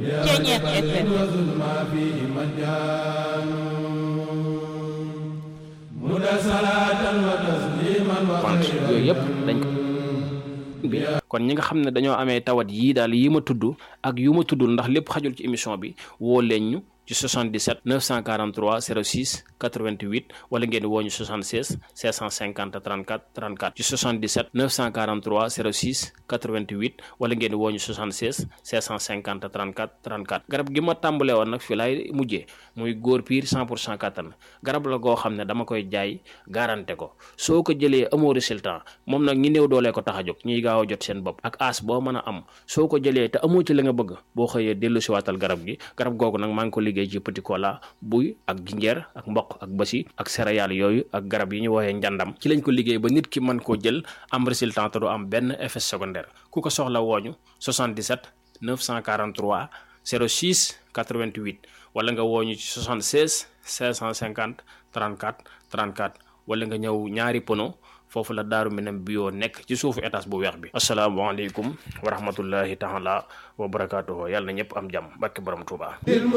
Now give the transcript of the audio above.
Ceeñeex FM compte yooyu yëpp dañ ko bi kon ñi nga xam ne dañoo amee tawat yii daal yi ma tudd ak yu ma tuddul ndax lépp xajul ci émission bi woo leen ñu ci 77 943 06 88 wala ngeen woo ñu 76 650 34 34 ci 77 943 06 88 wala ngeen woo ñu 76 650 34 34 garab gi ma tàmbalee woon nag fi laay mujjee muy góor piir 100 pour cent kattan garab la goo xam ne dama koy jaay garanté ko soo ko jëlee amoo résultat moom nag ñi néew doolee ko tax a jóg ñuy gaaw a jot seen bopp ak as boo mën a am soo ko jëlee te amoo ci la nga bëgg boo xëyee dellu si waatal garab gi garab googu nag maa ngi ko liggéey ci petit cola buy ak jinjeer ak mboq ak basi ak céréales yooyu ak garab yi ñu woowee njàndam ci lañ ko liggéey ba nit ki mën koo jël am résultat te du am benn effet secondaire ku ko soxla wooñu 77 943 06 88 wala nga wooñu ci 76 550 34 34 wala nga ñëw ñaari pono foofu la daaru minam bio nekk ci suufu étage bu weex bi asalaamaaleykum wa rahmatullahi taala wa barakaatuhu yàlla na ñëpp am jàmm barke borom Tuuba